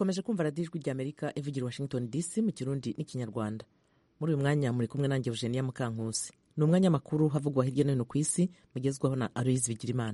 mukomeje kumva radiyo ijwi ry'amerika ivugira washington dc mu kirundi n'ikinyarwanda muri uyu mwanya muri kumwe nanjye eugenia mukankusi ni umwanya makuru havugwa hirya no hino ku isi mugezwaho na aloyizi bigirimana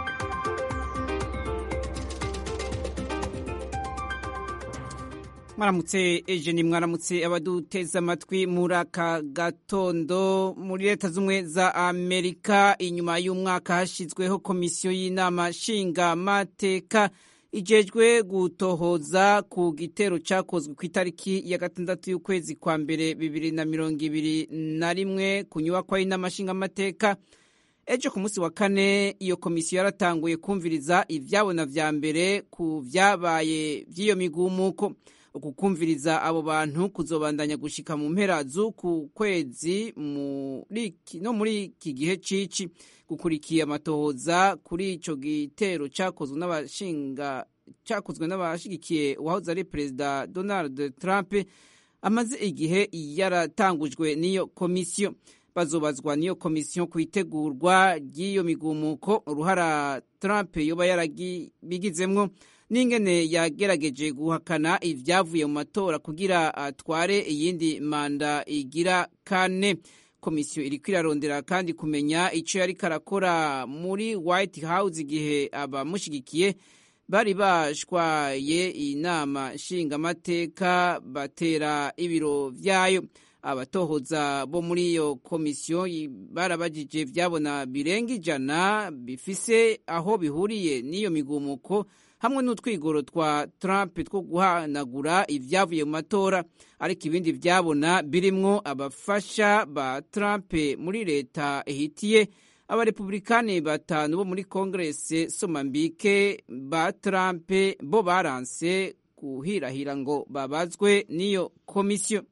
mwaramutse ejeni mwaramutse abaduteze amatwi muri aka gatondo muri leta z'ubumwe za amerika inyuma y'umwaka hashyizweho komisiyo y'inama nshingamateka ijejwe gutohoza ku gitero cyakozwe ku itariki ya gatandatu y'ukwezi kwa mbere bibiri na mirongo ibiri na rimwe ku nyubakwa y'inama nshingamateka ejo ku munsi wa kane iyo komisiyo yaratanguye kumviriza ibyabona vya mbere ku vyabaye vy'iyo migumuko ukukumviriza abo bantu kuzobandanya gushika mu mpera z'uku kwezi no muri iki gihe cici gukurikiye amatohoza kuri ico gitero cakozwe n'abashinga cakozwe n'abashigikiye uwahoze ari perezida Donald Trump amaze igihe yaratangujwe n'iyo komisiyo bazobazwa n'iyo komisiyo ku itegurwa ry'iyo migumuko uruhara Trump yoba yarabigizemwo n'ingene yagerageje guhakana ibyavuye mu matora kugira atware iyindi manda igira kane komisiyo iriko irarondera kandi kumenya ico yariko arakora muri white house igihe abamushigikiye bari bashwaye inama nshingamateka batera ibiro vyayo abatohoza bo muri iyo komisiyo barabajije vyabona birenga ijana bifise aho bihuriye n'iyo migumuko hamwe n'utwigoro twa Trump two guhanagura ibyavuye mu matora ariko ibindi byabona birimwo abafasha ba Trump muri leta ihitiye abarepublikani batanu bo muri kongrese somambike ba Trump bo baranse kuhirahira ngo babazwe n'iyo komisiyo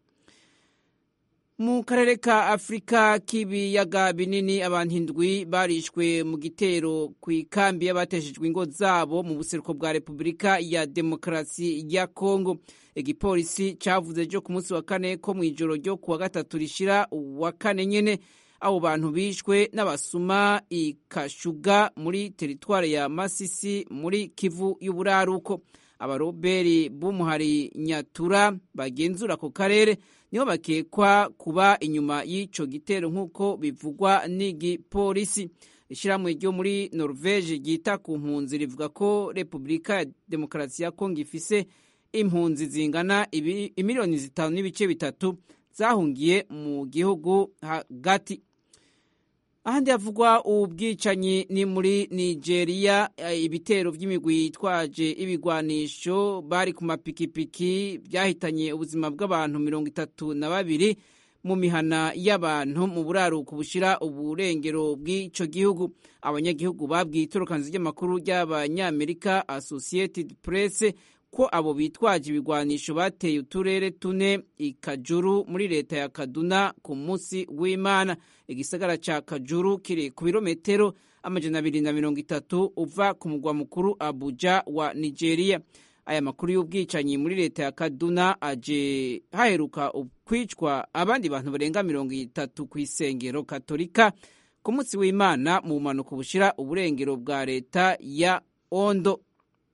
mu karere ka afurika k'ibiyaga binini abantu indwi barishwe mu gitero ku ikambi y'abateshejwe ingo zabo mu buseruko bwa repubulika ya demokarasi ya kongo igipolisi cyavuze ejo ku munsi wa kane ko mu ijoro ryo kuwa gatatu rishira uwa kane nyene abo bantu bishwe n'abasuma ikashuga muri teritware ya masisi muri kivu y'uburaruko abaroberi b'umuhari nyatura bagenzura ako karere nibo bakekwa kuba inyuma y'ico gitero nk'uko bivugwa n'igipolisi ishyirahamwe ryo muri norvege ryita ku mpunzi rivuga ko repubulika ya demokarasi ya kongo ifise impunzi zingana imiliyoni zitanu n'ibice bitatu zahungiye mu gihugu hagati ahandi havugwa ubwicanyi ni muri nigeria ibitero by'imigwi yitwaje ibigwanisho bari ku mapikipiki byahitanye ubuzima bw'abantu mirongo itatu na babiri mu mihana y'abantu mu buraruko bushira uburengero bw'ico gihugu abanyagihugu babwiye itorokanzu ry'amakuru ry'abanyamerika associated press ko abo bitwaje ibigwanisho bateye uturere tune ikajuru muri leta ya kaduna ku munsi w'imana igisagara ca kajuru kiri ku birometero amajana abiri na mirongo itatu uva ku mugwa mukuru abuja wa nigeria aya makuru y'ubwicanyi muri leta ya kaduna aje haheruka kwicwa abandi bantu barenga mirongo itatu ku isengero katolika ku munsi w'imana mu bumanuko bushira uburengero bwa leta ya ondo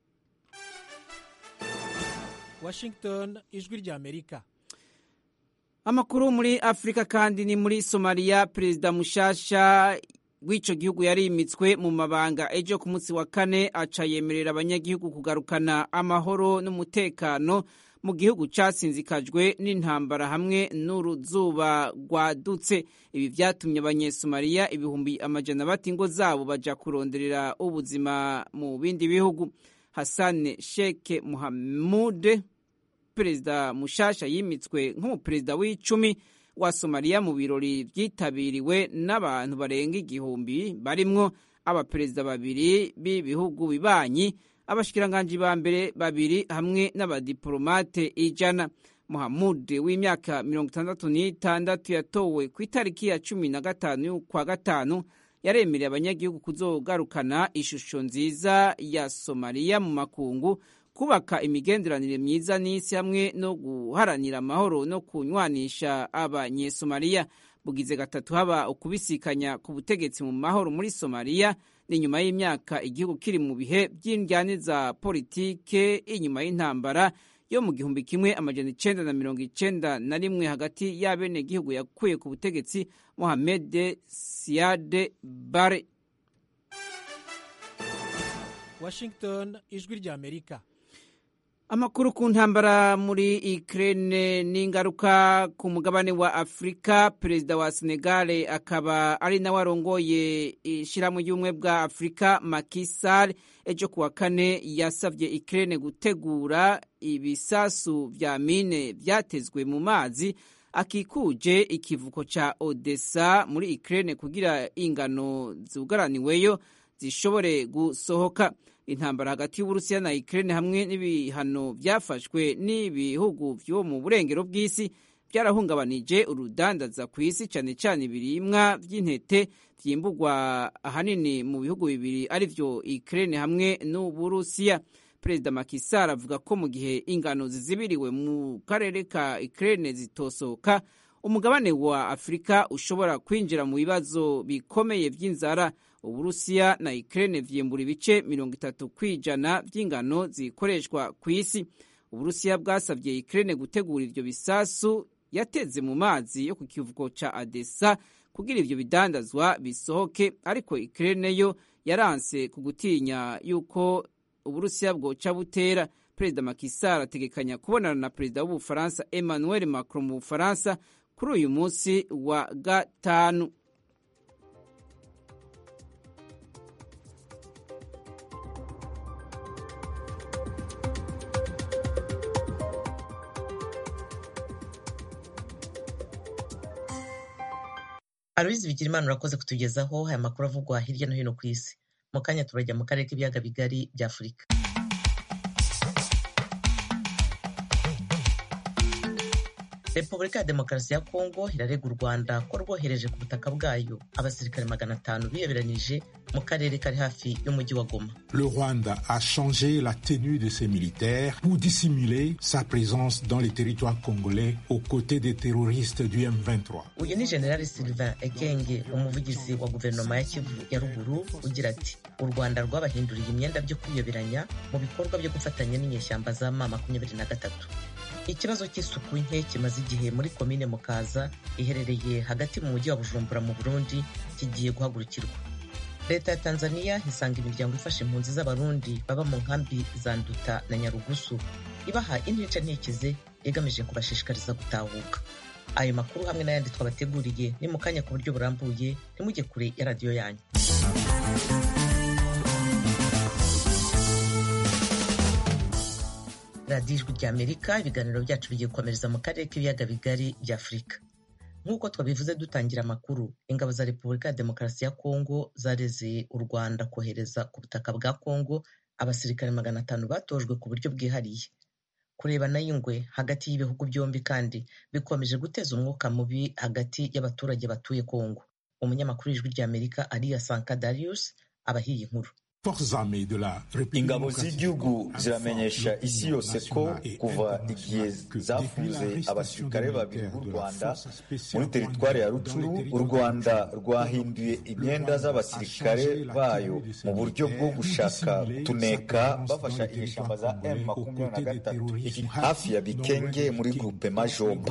Washington ijwi rya Amerika amakuru muri Afrika kandi ni muri Somalia perezida mushasha w'ico gihugu yarimitswe mu mabanga ejo ku munsi wa kane aca yemerera abanyagihugu kugarukana amahoro n'umutekano mu gihugu casinzikajwe n'intambara hamwe n'uruzuba rwadutse ibi vyatumye abanyesomaliya ibihumbi amajana bata ingo zabo baja kuronderera ubuzima mu bindi bihugu Hassan Sheikh Mohamud perezida mushasha yimitswe nk'umuperezida w'icumi wa Somalia mu birori vyitabiriwe n'abantu barenga igihumbi barimwo abaperezida babiri b'ibihugu bibanyi abashikiranganji ba mbere babiri hamwe n'abadiplomate ijana Muhamud w'imyaka mirongo itandatu n'itandatu yatowe ku itariki ya cumi na gatanu kwa gatanu yaremereye abanyagihugu kuzogarukana ishusho nziza ya Somalia mu makungu kubaka imigenderanire myiza n'isi hamwe no guharanira amahoro no kunywanisha abanyesomaliya bugize gatatu haba ukubisikanya ku butegetsi mu mahoro muri somaliya ni nyuma y'imyaka igihugu kiri mu bihe by'indyane za politike inyuma y'intambara yo mu gihumbi kimwe amajana icenda na mirongo icenda na rimwe hagati y'abenegihugu yakuye ku butegetsi mohamed siade bare washington ijwi ry'amerika amakuru ku ntambara muri Ukraine n'ingaruka ku mugabane wa Afurika perezida wa Senegal akaba ari nawe arongoye ishyirahamwe ry'ubumwe bwa Afurika Macky Sall ejo kuwa kane yasabye Ukraine gutegura ibisasu vya mine vyatezwe mu mazi akikuje ikivuko ca Odessa muri Ukraine kugira ingano zugaraniweyo zishobore gusohoka intambara hagati y'uburusiya na Ukraine hamwe n'ibihano byafashwe n'ibihugu vyo mu burengero bw'isi byarahungabanije urudandaza ku isi cyane cyane ibirimwa by'intete vyimburwa ahanini mu bihugu bibiri arivyo Ukraine hamwe n'uburusiya perezida Macky Sall avuga ko mu gihe ingano zizibiriwe mu karere ka Ukraine zitosohoka umugabane wa Afurika ushobora kwinjira mu bibazo bikomeye vy'inzara uburusiya na Ukraine vyimbura ibice mirongo itatu kwijana vy'ingano zikoreshwa ku isi uburusiya bwasavye Ukraine gutegura ivyo bisasu yateze mu mazi yo ku kivuko ca Odessa kugira ivyo bidandazwa bisohoke ariko Ukraine yo yaranse ku gutinya yuko uburusiya bwoca butera perezida Macky Sall ategekanya kubonana na perezida w'ubufaransa Emmanuel Macron mu Bufaransa kuri uyu munsi wa gatanu Aloyizi Bigirimana urakoze kutugezaho aya makuru avugwa hirya no hino ku isi mu kanya turajya mu karere k'ibiyaga bigari bya Afurika Repubulika ya Demokarasi ya Kongo irarega u Rwanda ko rwohereje ku butaka bwayo abasirikare magana atanu biyoberanije mu karere kari hafi y'umujyi wa Goma. Le Rwanda a changé la tenue de ses militaires pour dissimuler sa présence dans les territoires congolais aux côtés des terroristes du M23. Uyu ni General Sylvain Ekenge umuvugizi wa guverinoma ya Kivu ya ruguru ugira ati u Rwanda rwabahinduriye imyenda byo kwiyoberanya mu bikorwa byo gufatanya n'inyeshyamba za ma makumyabiri na gatatu ikibazo cy'isuku nke kimaze igihe muri komine mukaza iherereye hagati mu mujyi wa bujumbura mu burundi kigiye guhagurukirwa leta ya tanzania isanga imiryango ifasha impunzi z'abarundi baba mu nkambi za nduta na nyarugusu ibaha intica ntikize igamije kubashishikariza gutahuka ayo makuru hamwe n'ayandi twabateguriye ni mu kanya ku buryo burambuye ntimujye kure ya radiyo yanyu radiyo ijwi rya amerika ibiganiro byacu bigiye gukomereza mu karere k'ibiyaga bigari bya afurika nk'uko twabivuze dutangira amakuru ingabo za repubulika ya demokarasi ya kongo zareze u rwanda kohereza ku butaka bwa kongo abasirikare magana atanu batojwe ku buryo bwihariye kurebana y'ingwe hagati y'ibihugu byombi kandi bikomeje guteza umwuka mubi hagati y'abaturage batuye kongo umunyamakuru w'ijwi rya amerika ariya sanka darius abahiye inkuru ingabo z'igihugu ziramenyesha isi yose ko kuva igihe zafuze abasirikare babiri b'u rwanda muri teritwari ya rucuru u rwanda rwahinduye imyenda z'abasirikare bayo mu buryo bwo gushaka tuneka bafasha inyeshyamba za m makumyabiri na gatatu hafi ya bikenge muri gurupe majomba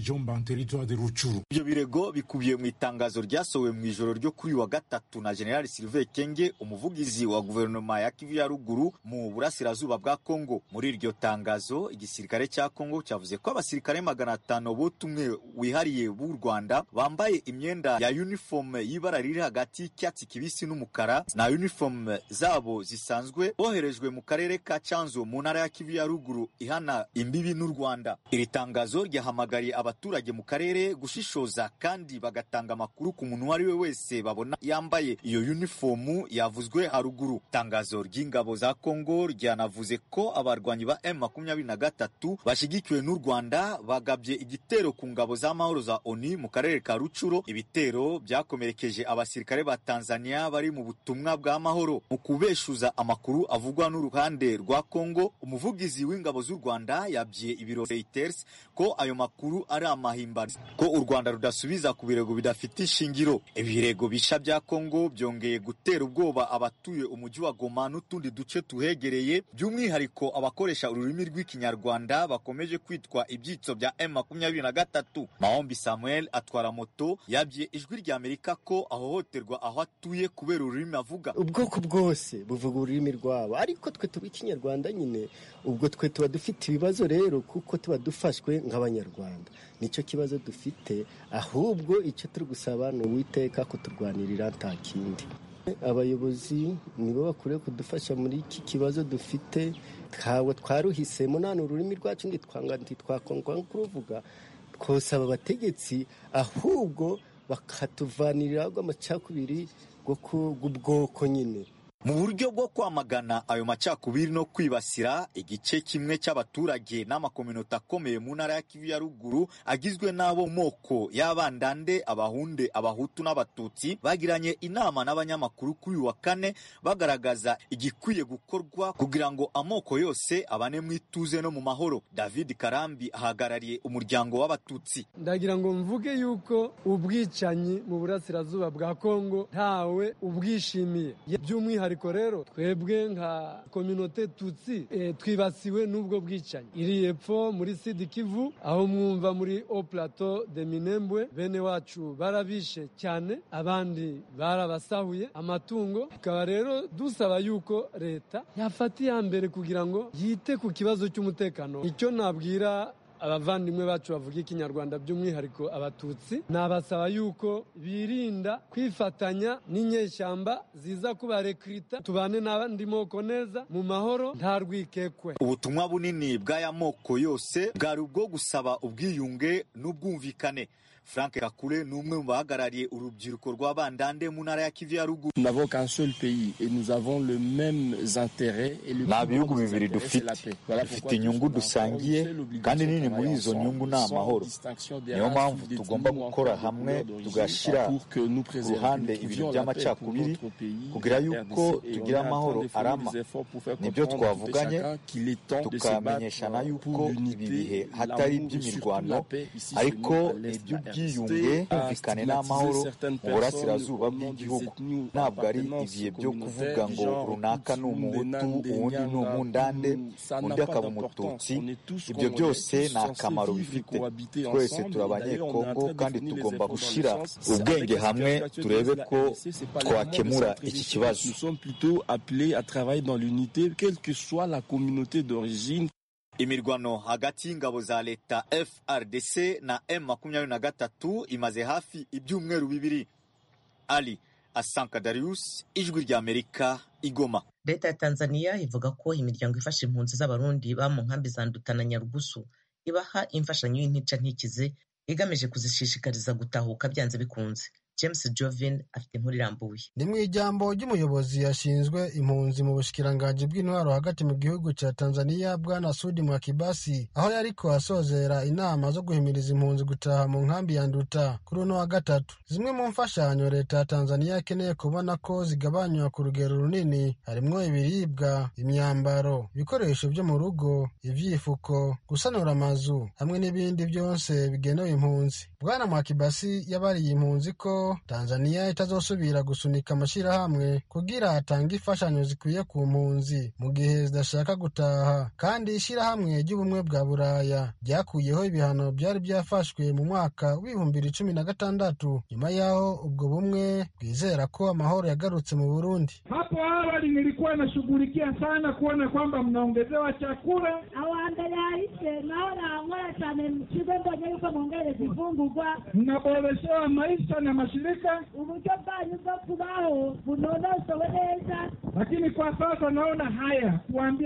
ibyo birego bikubiye mu itangazo ryasohowe mu ijoro ryo kuri wa gatatu na generali sylvain kenge umuvugizi wa guverinoma ya Kivu ya ruguru mu burasirazuba bwa Kongo. Muri iryo tangazo, igisirikare cya Kongo cyavuze ko abasirikare magana atanu butumwe wihariye b'u Rwanda bambaye imyenda ya uniform y'ibara riri hagati y'icyatsi kibisi n'umukara na uniform zabo zisanzwe boherejwe mu karere ka Canzo mu ntara ya Kivu ya ruguru ihana imbibi n'u Rwanda. Iri tangazo ryahamagariye abaturage mu karere gushishoza kandi bagatanga amakuru ku muntu uwo ari we wese babona yambaye iyo uniform yavuzwe haruguru ruguru itangazo ry'ingabo za kongo ryanavuze ko abarwanyi ba m makumyabiri na gatatu bashyigikiwe n'u rwanda bagabye igitero ku ngabo z'amahoro za oni mu karere ka rucuro ibitero byakomerekeje abasirikare ba tanzania bari mu butumwa bw'amahoro mu kubeshuza amakuru avugwa n'uruhande rwa kongo umuvugizi w'ingabo z'u rwanda yabwiye ibiro reuters ko ayo makuru ari amahimbano ko u rwanda rudasubiza ku birego bidafite ishingiro ibirego bisha bya kongo byongeye gutera ubwoba abatuye umujyi wa goma n'utundi duce tuhegereye by'umwihariko abakoresha ururimi rw'ikinyarwanda bakomeje kwitwa ibyitso bya m makumyabiri na gatatu mahombi samuel atwara moto yabwiye ijwi rya amerika ko ahohoterwa aho atuye kubera ururimi avuga ubwoko bwose buvuga ururimi rwabo ariko twe tuba ikinyarwanda nyine ubwo twe tuba dufite ibibazo rero kuko tuba dufashwe nk'abanyarwanda nicyo kibazo dufite ahubwo icyo turi gusaba ni uwiteka kuturwanirira nta kindi abayobozi nibo bakwiriye kudufasha muri iki kibazo dufite ntabwo twaruhisemo nta ururimi rwacu ntitwanga ntitwakongwa kuruvuga twosaba abategetsi ahubwo bakatuvanirira amacakubiri bw'ubwoko nyine mu buryo bwo kwamagana ayo macakubiri no kwibasira igice kimwe cy'abaturage n'amakominota akomeye mu ntara ya kivu ya ruguru agizwe n'abo moko y'abandande abahunde abahutu n'abatutsi bagiranye inama n'abanyamakuru kuri uyu wa kane bagaragaza igikwiye gukorwa kugira ngo amoko yose abane mu ituze no mu mahoro david karambi ahagarariye umuryango w'abatutsi ndagira ngo mvuge yuko ubwicanyi mu burasirazuba bwa kongo ntawe ubwishimiye by'umwihariko ariko rero twebwe nka kominote tutsi e, twibasiwe n'ubwo bwicanyi iri epfo muri sidi kivu aho mwumva muri o plateau de minembwe bene wacu barabishe cyane abandi barabasahuye amatungo tukaba rero dusaba yuko leta yafata iya mbere kugira ngo yite ku kibazo cy'umutekano icyo nabwira abavandimwe bacu bavuga ikinyarwanda by'umwihariko abatutsi nabasaba yuko birinda kwifatanya n'inyeshyamba ziza kubarekrita tubane n'abandi moko neza mu mahoro nta rwikekwe ubutumwa bunini bw'aya moko yose bwari ubwo gusaba ubwiyunge n'ubwumvikane frank kakure ni umwe mu bahagarariye urubyiruko rw'abandande mu ntara ya kivu ya ruguru nta bihugu bibiri dufite dufite inyungu dusangiye kandi nini muri izo nyungu ni amahoro niyo mpamvu tugomba gukora hamwe tugashyira ku ruhande ibintu by'amacakubiri kugira yuko tugira amahoro arama nibyo twavuganye tukamenyeshana yuko ibi bihe hatari iby'imirwano ariko iby'ubwiyunge bumvikane n'amahoro mu burasirazuba bw'igihugu ntabwo ari ibihe byo kuvuga ngo runaka ni umuhutu uwundi ni umundande undi akaba umututsi ibyo byose ni akamaro bifite twese turi abanyekongo kandi tugomba gushyira ubwenge hamwe turebe ko twakemura iki kibazo imirwano hagati y'ingabo za leta frdc na m makumyabiri na gatatu imaze hafi ibyumweru bibiri ali asanka darius ijwi rya amerika igoma leta ya tanzania ivuga ko imiryango ifasha impunzi z'abarundi ba mu nkambi za nduta na nyarugusu ibaha imfashanyo y'intica ntikize igamije kuzishishikariza gutahuka byanze bikunze james jovin afite inkuru irambuye ni mu ijambo ry'umuyobozi yashinzwe impunzi mu bushikiranganji bw'intwaro hagati mu gihugu cya tanzania bwana sudi mwakibasi aho yariko asozera inama zo guhimiriza impunzi gutaha mu nkambi ya nduta kuri uno wa gatatu zimwe mu mfashanyo leta ya tanzania ikeneye kubona ko zigabanywa ku rugero runini harimwo ibiribwa imyambaro ibikoresho byo mu rugo ivyifuko gusanura amazu hamwe n'ibindi byose bigenewe impunzi bwana mwakibasi yabariye impunzi ko tanzania itazosubira gusunika amashyirahamwe kugira atange imfashanyo zikwiye ku mpunzi mu gihe zidashaka gutaha kandi ishyirahamwe ry'ubumwe bwa buraya ryakuyeho ibihano byari byafashwe mu mwaka w'ibihumbi bibiri cumi na gatandatu nyuma y'aho ubwo bumwe bwizera ko amahoro yagarutse mu burundi hapo awali nilikuwa nashughulikia sana kuona kwamba mnaongezewa chakula awambere ahise naho nankora cyane mu kigo mbonye yuko mwongereza imfungurwa mnaboreshewa maisha na mashirika, uburyo bwanyu bwo kubaho bunonosowe neza, lakini kwa sasa naona haya kuambia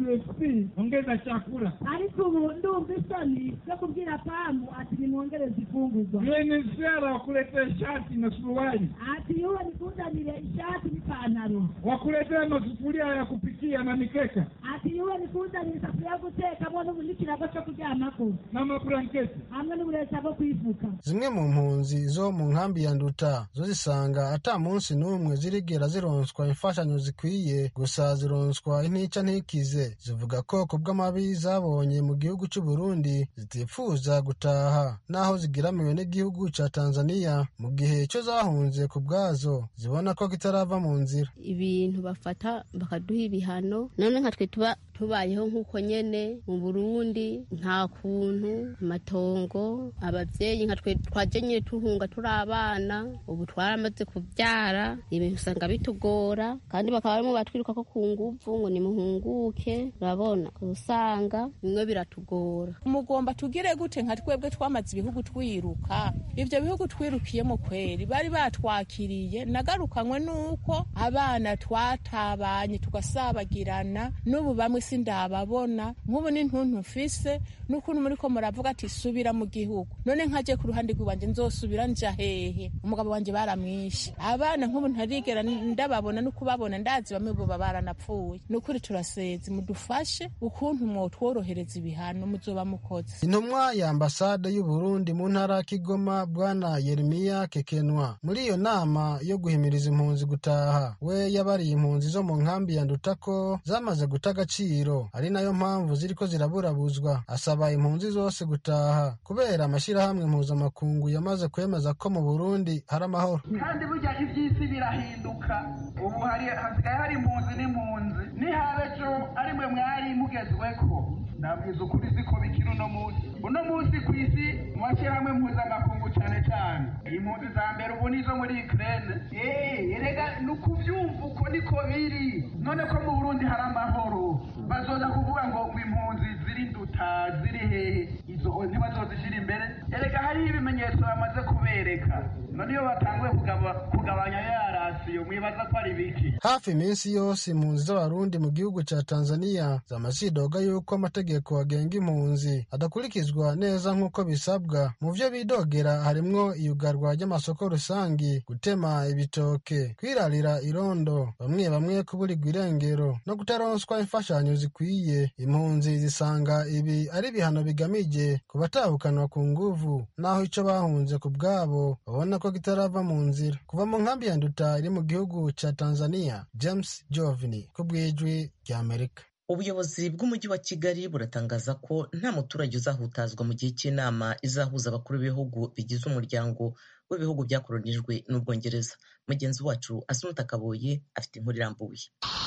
WFP ongeza chakula. ariko ubu ndumva isoni zo kubwira pamu ati nimwongereze ifungurwa UNHCR wakuletea shati na suruali, ati yuwe nikuzanire ishati n'ipantaro wakuletea masufuria ya kupikia na mikeka ati yuwe nikuzanire isafuriya yo gutekamo n'ubu n'ikirago cyo kuryamako na mablanketi. hamwe n'uburesa bwo kwifuka zimwe mu mpunzi zo mu nkambi ya nduta zo zisanga ata munsi n'umwe zirigera zironswa imfashanyo zikwiye gusa zironswa intica ntikize zivuga ko ku bw'amabi zabonye mu gihugu cy'u Burundi zitifuza gutaha naho zigiramiwe n'igihugu ca Tanzania mu gihe cyo zahunze ku bwazo zibona ko kitarava mu nzira ibintu bafata bakaduha ibihano none nka twe tuba tubayeho nk'uko nyene mu burundi nta kuntu amatongo abavyeyi nka twe twaje nyene tuhunga turi abana ubu twaramaze kuvyara ibintu usanga bitugora kandi bakaba barimo batwiruka ko ku nguvu ngo nimuhunguke urabona usanga bimwe biratugora mugomba tugire gute nka twebwe twamaze ibihugu twiruka ivyo bihugu twirukiyemo kweri bari batwakiriye nagarukanywe nuko abana twatabanye tugasabagirana n'ubu bamwe sindababona nk'ubu n'intuntu mfise n'ukuntu muriko muravuga ati subira mu gihugu none nkaje ku ruhande rw'iwanje nzosubira nja hehe umugabo wanje baramwishe abana nk'ubu ntarigera ndababona no kubabona ndazi bamwe boba baranapfuye nukuri turasezi mudufashe ukuntu mwotworohereza ibihano muzoba mukoze intumwa ya ambasade y'u Burundi mu ntara ya Kigoma bwana Yeremiya Kekenwa muri iyo nama yo guhimiriza impunzi gutaha we yabariye impunzi zo mu nkambi ya Nduta ko zamaze guta agaciro ari nayo mpamvu ziriko ziraburabuzwa asaba impunzi zose gutaha kubera amashyirahamwe mpuzamakungu yamaze kwemeza ko mu Burundi hari amahoro kandi burya iby'isi birahinduka ubu hari hasigaye hari impunzi n'impunzi nihaba ejo ari mwe mwari mugezweko ndabwiza ukuri siko bikiri uno munsi uno munsi ku isi mu mashyirahamwe mpuzamakungu cyane cyane impunzi za mbere ubu nizo muri ikirere eee erega ni ukubyumva uko niko biri none ko mu burundi hari amahoro bazoza kuvuga ngo ngo impunzi ziri nduta ziri hehe izo ntibazozishyira imbere erega hariho ibimenyetso bamaze kubereka none iyo batanguye kugabanya ya rasiyo mwibaza ko ari biki hafi iminsi yose impunzi z'abarundi mu gihugu cya tanzania zamazidoga yuko amategeko agenga impunzi adakurikizwa neza nk'uko bisabwa mu byo bidogera harimwo iyugarwa ry'amasoko rusangi gutema ibitoke kwirarira irondo bamwe bamwe kuburirwa irengero no kutaronswa imfashanyo zikwiye impunzi zisanga ibi ari ibihano bigamije ku batahukanwa ku nguvu naho icyo bahunze ku bwabo babona ko kitarava mu nzira kuva mu nkambi ya nduta iri mu gihugu cya tanzania james jovini ku bw'ijwi ry'amerika ubuyobozi bw'umujyi wa kigali buratangaza ko nta muturage uzahutazwa mu gihe cy'inama izahuza abakuru b'ibihugu bigize umuryango w'ibihugu byakoronijwe n'ubwongereza mugenzi wacu asumuta kaboye afite inkuru irambuye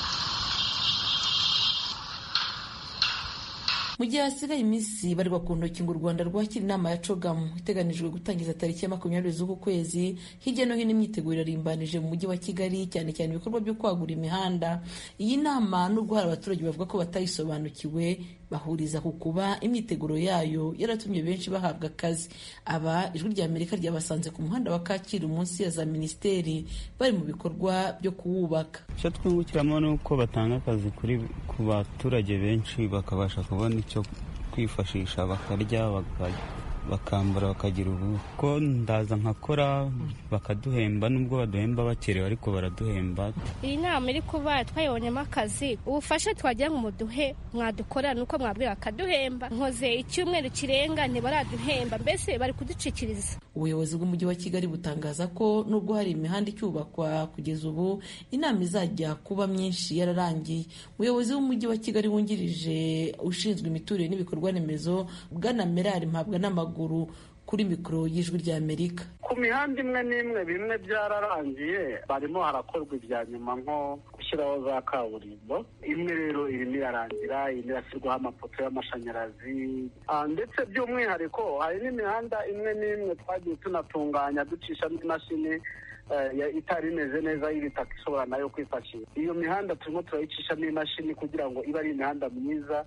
mu gihe hasigaye iminsi barirwa ku ntoki ngo u rwanda rwakira inama ya cogamu iteganijwe gutangiza tariki ya makumyabiri z'uku kwezi hirya no hino imyiteguro irimbanije mu mujyi wa kigali cyane cyane ibikorwa byo kwagura imihanda iyi nama nubwo hari abaturage bavuga ko batayisobanukiwe bahuriza ku kuba imyiteguro yayo yaratumye benshi bahabwa akazi aba ijwi rya amerika ryabasanze ku muhanda wa kacyiru munsi ya za minisiteri bari mu bikorwa byo kuwubaka icyo twungukiramo ni uko batanga akazi kuri ku baturage benshi bakabasha kubona icyo kwifashisha bakarya bakambara bakagira ubu ko ndaza nkakora bakaduhemba nubwo baduhemba bakerewe ariko baraduhemba iyi nama iri kuba twayibonyemo akazi ubufasha twagira ngo muduhe mwadukorera nuko mwabwira bakaduhemba nkoze icyumweru kirenga ntibaraduhemba mbese bari kuducikiriza ubuyobozi bw'umujyi wa kigali butangaza ko nubwo hari imihanda icyubakwa kugeza ubu inama izajya kuba myinshi yararangiye umuyobozi w'umujyi wa kigali wungirije ushinzwe imiturire n'ibikorwa remezo bwana merari mpabwa n'amaguru kuri mikoro y'ijwi rya amerika ku mihanda imwe n'imwe bimwe byararangiye barimo harakorwa ibya nyuma nko gushyiraho za kaburimbo imwe rero irimo irarangira indi irashyirwaho amapoto y'amashanyarazi ndetse by'umwihariko hari n'imihanda imwe n'imwe twagiye tunatunganya ducishamo imashini itari imeze neza y'ibitaka ishobora nayo kwifashisha iyo mihanda turimo turayicishamo imashini kugira ngo ibe ari imihanda myiza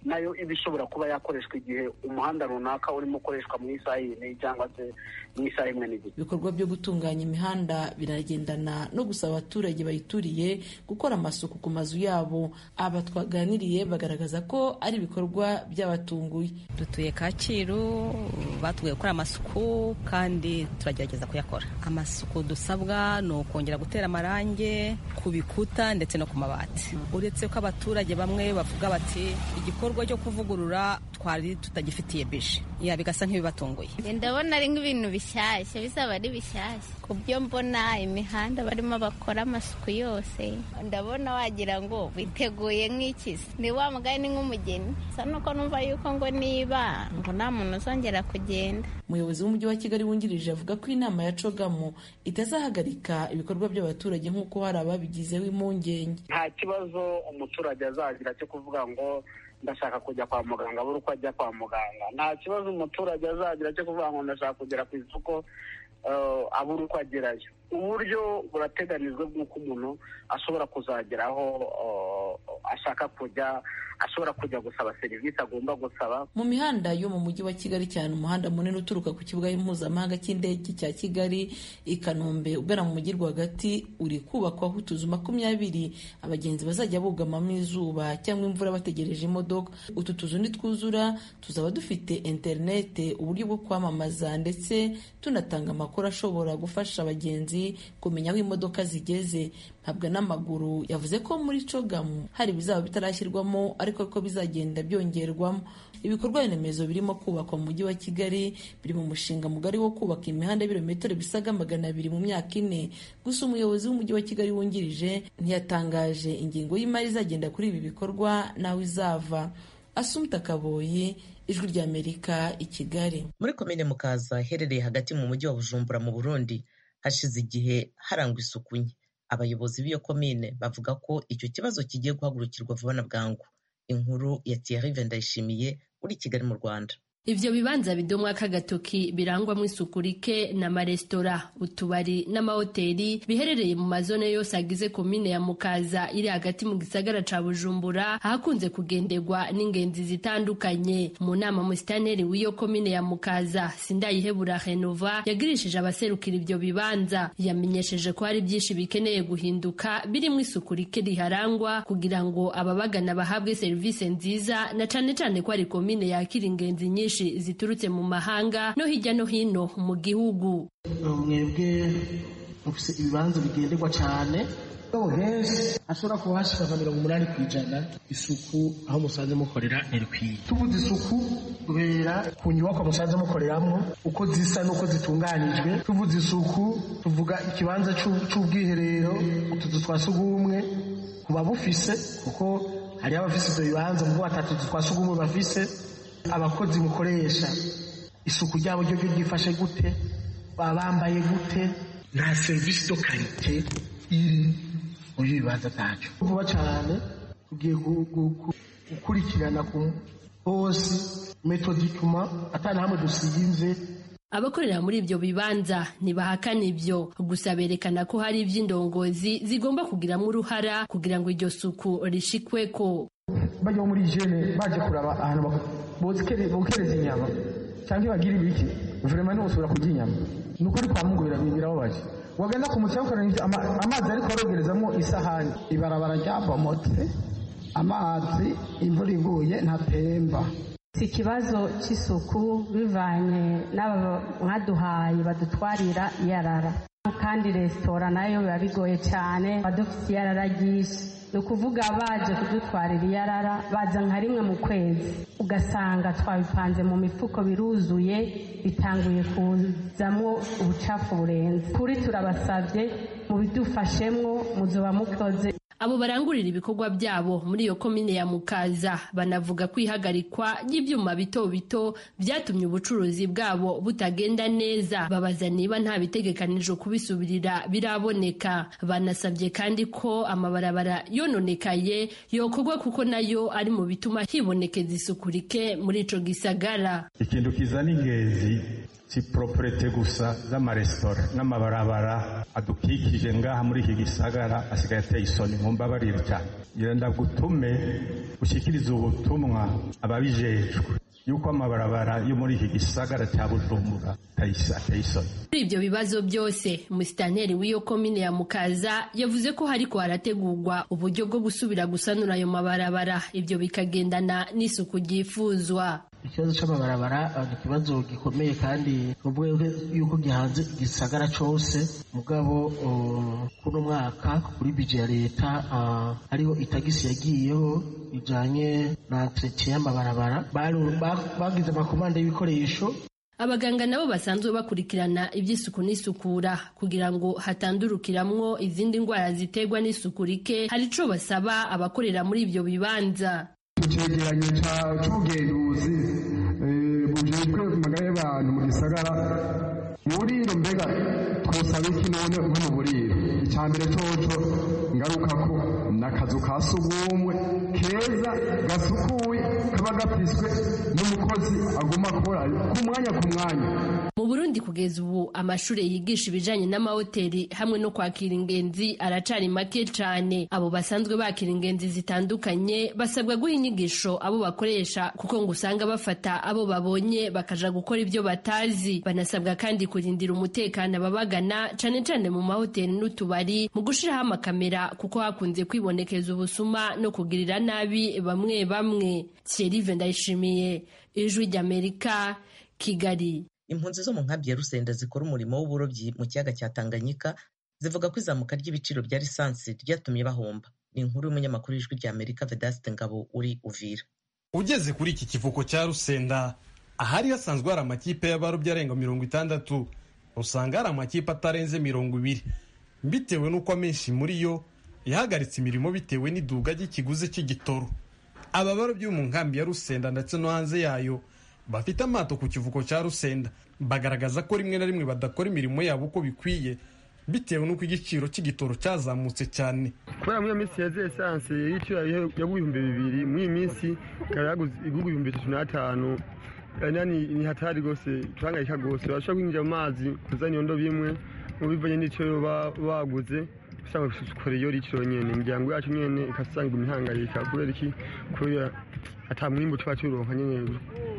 nayo iba ishobora kuba yakoreshwa igihe umuhanda runaka urimo ukoreshwa mu isaha yine cyangwa se mu isaha imwe n'igice ibikorwa byo gutunganya imihanda biragendana no gusaba abaturage bayituriye gukora amasuku ku mazu yabo aba twaganiriye bagaragaza ko ari ibikorwa by'abatunguye dutuye kacyiru batubwiye gukora amasuku kandi turagerageza kuyakora amasuku dusabwa ni ukongera gutera amarangi ku bikuta ndetse no ku mabati uretse ko abaturage bamwe bavuga bati igikorwa cyo kuvugurura twari tutagifitiye bije ya bigasa nk'ibibatunguye ndabona ari nk'ibintu bishyashya bizaba ari bishyashya ku byo mbona imihanda barimo bakora amasuku yose ndabona wagira ngo biteguye nk'ikisi ni wa mugani nk'umugeni sa nuko numva yuko ngo niba ngo nta muntu uzongera kugenda umuyobozi w'umujyi wa kigali wungirije avuga ko inama ya cogamu itazahagarika ibikorwa by'abaturage nk'uko hari ababigizeho impungenge nta kibazo umuturage azagira cyo kuvuga ngo ndashaka kujya kwa muganga abura uko ajya kwa muganga nta kibazo umuturage azagira cyo kuvuga ngo ndashaka kugera ku isoko abura uko agerayo uburyo burateganijwe bw'uko umuntu ashobora kuzagera aho ashaka kujya ashobora kujya gusaba serivisi agomba gusaba mu mihanda yo mu mujyi wa kigali cyane umuhanda munini uturuka ku kibuga mpuzamahanga cy'indege cya kigali i kanombe ugana mu mujyi rwagati uri kubakwaho utuzu makumyabiri abagenzi bazajya bugamamo izuba cyangwa imvura bategereje imodoka utu tuzu nitwuzura tuzaba dufite interinete uburyo bwo kwamamaza ndetse tunatanga amakuru ashobora gufasha abagenzi kumenya aho imodoka zigeze mpabwa n'amaguru yavuze ko muri cogamu hari ibizaba bitarashyirwamo ariko ko bizagenda byongerwamo ibikorwa remezo birimo kubakwa mu mujyi wa kigali biri mu mushinga mugari wo kubaka imihanda y'ibirometero bisaga magana abiri mu myaka ine gusa umuyobozi w'umujyi wa kigali wungirije ntiyatangaje ingingo y'imari izagenda kuri ibi bikorwa n'aho izava asumta kaboyi ijwi ry'amerika i kigali muri komine mukaza iherereye hagati mu mujyi wa bujumbura mu burundi hashize igihe harangwa isuku nke abayobozi b'iyo komine bavuga ko icyo kibazo kigiye guhagurukirwa vuba na bwangu inkuru ya Thierry Vendayishimiye uri Kigali mu Rwanda Ivyo bibanza bidomwa k'agatoki birangwamwo isuku rike n'amaresitora utubari n'amahoteli biherereye mu mazone yose agize komine ya Mukaza iri hagati mu gisagara ca Bujumbura ahakunze kugenderwa n'ingenzi zitandukanye mu nama musitaneri w'iyo komine ya Mukaza Sindayihebura Renova yagirishije abaserukira ivyo bibanza yamenyesheje ko hari byinshi bikeneye guhinduka birimo isuku rike riharangwa kugira ngo ababagana bahabwe serivisi nziza na cane cane ko ari komine yakira ingenzi nyinshi ziturutse mu mahanga no hirya no hino mu gihugu mwebwe mufise ibibanza bigenderwa cyane henshi ashobora kuba hashika nka mirongo umunani ku ijana isuku aho musanze mukorera ntirikwiye tuvuze isuku duhera ku nyubako musanze mukoreramo uko zisa n'uko zitunganijwe tuvuze isuku tuvuga ikibanza cy'ubwiherero utuzu twa sugumwe ku babufise kuko hariho abafise ibyo bibanza mu batatu twa sugumwe bafise abakozi mukoresha isuku ryabo ryo ryifashe gute baba bambaye gute nta serivisi do karite iri muri bibanza byacu vuba cyane tugiye gukurikirana ku hose metodikuma atari hamwe dusize abakorera muri ibyo bibanza ntibahakana ibyo gusa berekana ko hari iby'indongozi zigomba kugiramo uruhara kugira ngo iryo suku rishikweko bajya muri jene baje kuraba ahantu bokereza inyama cyangwa bagira ibiki vurema niho usubira kurya inyama ni ukuri kwa mungu birababaje wagenda ku mukino ukareba amazi ariko arogerezamo isahani ibarabara ryabomotse amazi imvura iguye ntatemba si ikibazo cy'isuku bivanye n'aba mwaduhaye badutwarira iyarara kandi resitora nayo biba bigoye cyane badufite iyarara ryinshi ni ukuvuga baje kudutwarira iyarara baza nka rimwe mu kwezi ugasanga twabipanze mu mifuko biruzuye bitanguye kuzamo ubucafu burenze kuri turabasabye mubidufashemwo muzoba mukoze abo barangurira ibikorwa byabo muri iyo komine ya mukaza banavuga ko ihagarikwa ry'ibyuma bito bito byatumye ubucuruzi bwabo butagenda neza babaza niba nta bitegekanijwe kubisubirira biraboneka banasabye kandi ko amabarabara yononekaye yokorwa kuko nayo ari mu bituma hibonekeza isuku rike muri ico gisagara ikintu kizana ingenzi si properete gusa z'amaresitora n'amabarabara adukikije ngaha muri iki gisagara asigaye ateye isoni nkumbabarire cyane ngira ndagutume ushyikirize ubutumwa ababijejwe yuko amabarabara yo muri iki gisagara cya bujumbura ateye isoni muri ibyo bibazo byose umusitanteri w'iyo komine ya mukaza yavuze ko hariko harategurwa uburyo bwo gusubira gusanura ayo mabarabara ibyo bikagendana n'isuku ryifuzwa ikibazo cy'amabarabara ni ikibazo gikomeye kandi nubwo yuko gihanze igisagara cyose mugabo kuno mwaka kuri bije ya leta hariho itagisi yagiyeho bijanye na entretien y'amabarabara bagize amakomande y'ibikoresho abaganga nabo basanzwe bakurikirana iby'isuku n'isukura kugira ngo hatandurukiramwo izindi ndwara ziterwa n'isuku rike hari ico basaba abakorera muri ibyo bibanza icegeranyo c'ubugenduzi bujejwe amagara y'abantu mu gisagara mu buriro mbega twosaba iki none nko mu buriro icya mbere coco ngaruka ko n'akazu ka sugumwe keza gasukuye kaba gafiswe n'umukozi aguma akora ku mwanya ku mwanya mu burundi kugeza ubu amashuri yigisha ibijanye n'amahoteli hamwe no kwakira ingenzi aracari make cane abo basanzwe bakira ingenzi zitandukanye basabwa guha inyigisho abo bakoresha kuko ngo usanga bafata abo babonye bakaja gukora ibyo batazi banasabwa kandi kurindira umutekano ababagana cane cane mu mahoteli n'utubari mu gushiraho amakamera kuko hakunze kwibonekeza ubusuma no kugirira nabi bamwe bamwe Thierry Ndayishimiye ijwi ry'Amerika Kigali impunzi zo mu nkambi ya rusenda zikora umurimo w'uburobyi mu kiyaga cya tanganyika zivuga ko izamuka ry'ibiciro bya lisansi ryatumye bahomba ni inkuru y'umunyamakuru w'ijwi rya amerika vedaste ngabo uri uvira ugeze kuri iki kivuko cya rusenda ahari hasanzwe hari amakipe y'abarobyi arenga mirongo itandatu usanga hari amakipe atarenze mirongo ibiri bitewe n'uko amenshi muri yo yahagaritse imirimo bitewe n'iduga ry'ikiguzi cy'igitoro aba barobyi bo mu nkambi ya rusenda ndetse no hanze yayo bafite amato ku kivuko cya rusenda bagaragaza ko rimwe na rimwe badakora imirimo yabo uko bikwiye bitewe n'uko igiciro cy'igitoro cyazamutse cyane kubera muri iyo minsi yaze esanse y'igiciro yaguye ibihumbi bibiri muri iyi minsi ikaba yaguze ibihumbi bitatu n'atanu ni hatari rwose turangayika rwose barashobora kwinjira mu mazi kuzana iyo ndobo imwe mu bivanye n'icyo baguze usanga gukora iyo riciro nyene imiryango yacu nyene ikasanga imihangayika kubera iki kubera ata mwimbu tuba turonka nyene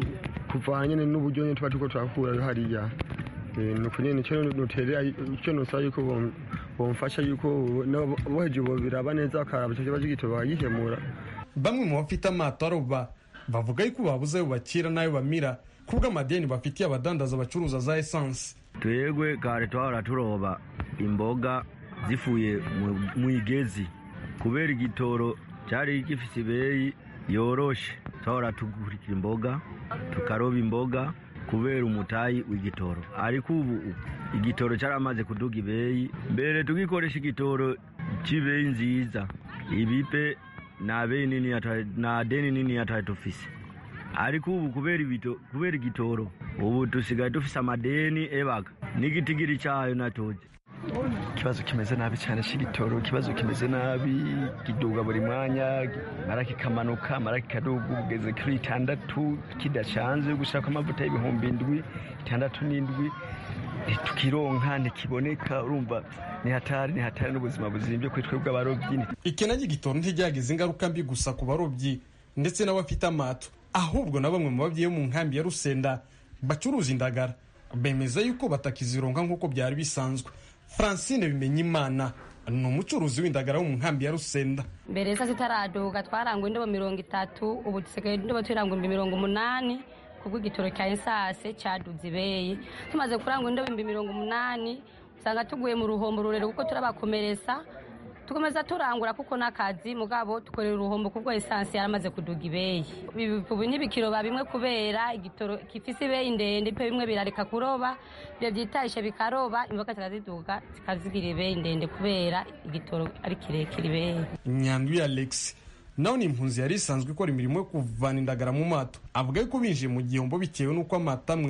kuvana nyene n'uburyo nyene tuba turiko turakura hariya nuko nyene ico noterera ico nosaba yuko bomfasha yuko boheje bobiraba neza bakaraba ico kibazo gito bagikemura bamwe mu bafite amato aroba bavuga yuko babuze ayo bakira n'ayo bamira kubwo amadeni bafitiye abadandaza bacuruza za esanse twebwe kare twahora turoba imboga zifuye mu igezi kubera igitoro cyari gifite ibeyi yoroshe twahora tugurika imboga tukaroba imboga kubera umutayi w'igitoro ariko ubu igitoro cyaramaze kuduga ibeyi mbere tugikoresha igitoro cy'ibeyi nziza ibipe nta beyi nini nta deni nini yatari dufise ariko ubu kubera igitoro ubu dusigaye dufise amadeni ebaga n'igitigiri cyayo natoze ikibazo kimeze nabi cyane cy'igitoro ikibazo kimeze nabi kiduga buri mwanya mara kikamanuka mara kikaduga ugeze kuri itandatu kidacanze gushaka amavuta y'ibihumbi indwi itandatu n'indwi ntitukironka ntikiboneka urumva ni hatari ni hatari n'ubuzima buzimbye kuri twebwe abarobyi ikena ry'igitoro ntiryagize ingaruka mbi gusa ku barobyi ndetse n'abafite amato ahubwo na bamwe mu babyeyi bo mu nkambi ya rusenda bacuruza indagara bemeza yuko batakizironka nk'uko byari bisanzwe francine bimenyimana ni umucuruzi w'indagara wo mu nkambi ya rusenda mbere sa zitaraduka twarangwa indobo mirongo itatu ubu dusigaye indobo turangwa ibihumbi mirongo umunani kubwo igitoro cya esase cyaduze ibeyi tumaze kurangwa indobo ibihumbi mirongo umunani usanga tuguye mu ruhombo rurerure kuko turabakomeretsa tukomeza turangura kuko n'akazi mugabo tukorera uruhombo kubwo esansi yaramaze kuduga ibeyi ubu ntibikiroba bimwe kubera igitoro gifise ibeyi ndende pe bimwe birareka kuroba ibyo byitayishe bikaroba imboga zikaziduga zikazigira ibeyi ndende kubera igitoro ari kirekire ibeyi nyanduye alex nawe ni impunzi yari isanzwe ikora imirimo yo kuvana indagara mu mato avuga yuko binjiye mu gihombo bitewe n'uko amato amwe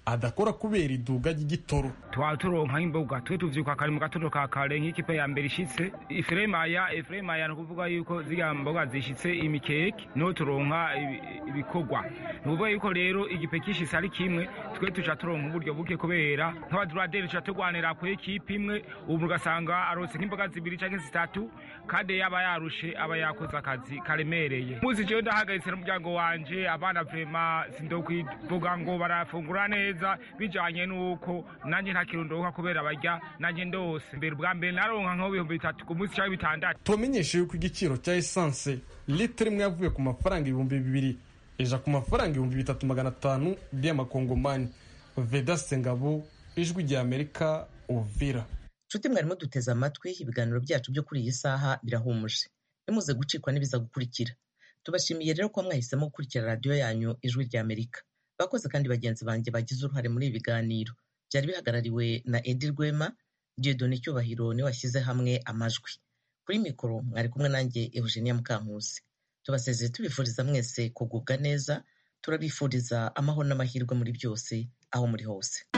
adakora kubera iduga ry'igitoro twaba turonka imboga twe tuvyuka kare mu gatondo ka kare nk'ikipe ya mbere ishitse ifuremaya ifuremaya ni ukuvuga yuko ziriya mboga zishitse imikeke niho turonka ibikorwa ni ukuvuga yuko rero igipe kishitse ari kimwe twe tuca turonka uburyo buke kubera nk'abaduraderi tuca turwanira ku ekipe imwe ubu ugasanga arose nk'imboga zibiri canke zitatu kandi yaba yarushe aba yakoze akazi karemereye muzi jewe ndahagaritse n'umuryango wanje abana vrema sindokwivuga ngo barafungura neza bijanye n'uko nanjye nta kintu ndonka kubera barya nanjye ndose mbere ubwa mbere naronka nk'ibihumbi bitatu ku munsi canke bitandatu tubamenyeshe yuko igiciro cya esanse litiro imwe yavuye ku mafaranga ibihumbi bibiri ija ku mafaranga ibihumbi bitatu magana atanu by'amakongomani vedaste ngabo ijwi rya amerika uvira nshuti mwarimo duteze amatwi ibiganiro byacu byo kuri iyi saha birahumuje nimuze gucikwa n'ibiza gukurikira tubashimiye rero ko mwahisemo gukurikira radiyo yanyu ijwi rya amerika bakoze kandi bagenzi banjye bagize uruhare muri ibi biganiro byari bihagarariwe na edi rwema diodone cyubahiro niwe washyize hamwe amajwi kuri mikoro mwari kumwe nanjye eugenia mukankusi tubasezeye tubifuriza mwese kugubwa neza turabifuriza amahoro n'amahirwe muri byose aho muri hose